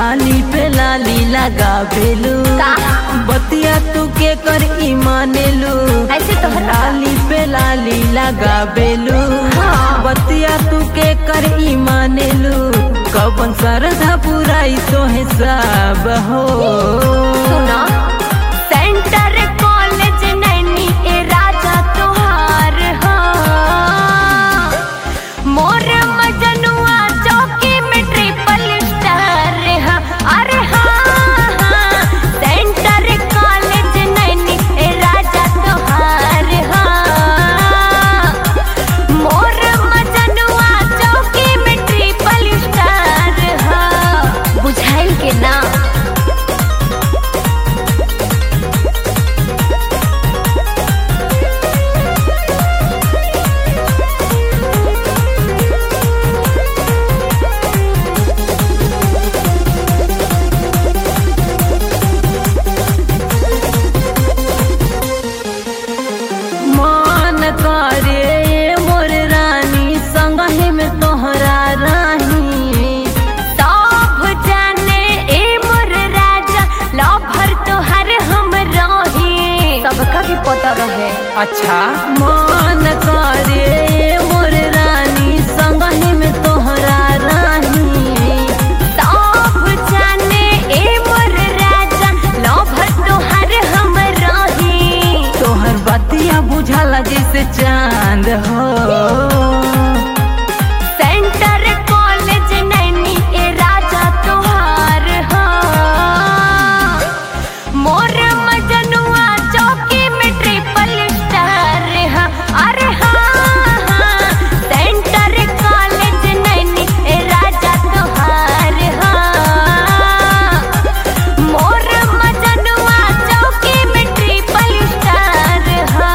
लाली पे लाली लगा बेलू का? बतिया तू के कर ई मानेलू ऐसे तो हर- लाली पे लाली लगा बेलू हाँ। बतिया तू के कर ई मानेलू कबन सरधा पुराई तो हिसाब हो सुना सेंटर कॉलेज नैनी ए राजा तोहार हो मोर मजनुआ चौकी में ट्रिपल स्टार हा अरे हाँ हाँ सेंटर कॉलेज नैनी ए राजा तोहार हो मोर मजनुआ चौकी में ट्रिपल स्टार हा बुझाइल के ना मान करे मोर रानी संगहि में तोहरा राही सब जाने ए मोर राजा लभर तोहर हम रही सबका भी पता रहे अच्छा मान करे मोर रानी संगहि में तोहरा राही सब जाने ए मोर राजा लभर तोहर हम रही तोहर बतिया बुझाला जैसे चांद हो सेंटर कॉलेज नैनी ए राजा तोहार हो मोर मजनुआ चौकी में ट्रिपल स्टार हा अरे हाँ हाँ सेंटर कॉलेज नैनी ए राजा तोहार हो मोर मजनुआ चौकी में ट्रिपल स्टार हा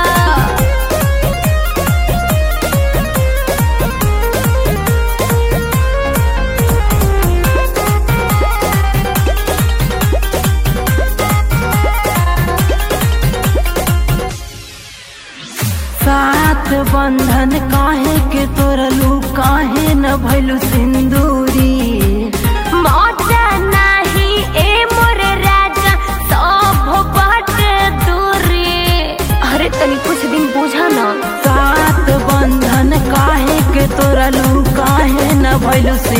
साथ बंधन काहे के तोरलू काहे न भैलू सिंदूरी मौजा नाही ए मोर राजा सब बाट दूरी अरे तनी कुछ दिन बुझा ना साथ बंधन काहे के तोरलू काहे न भैलू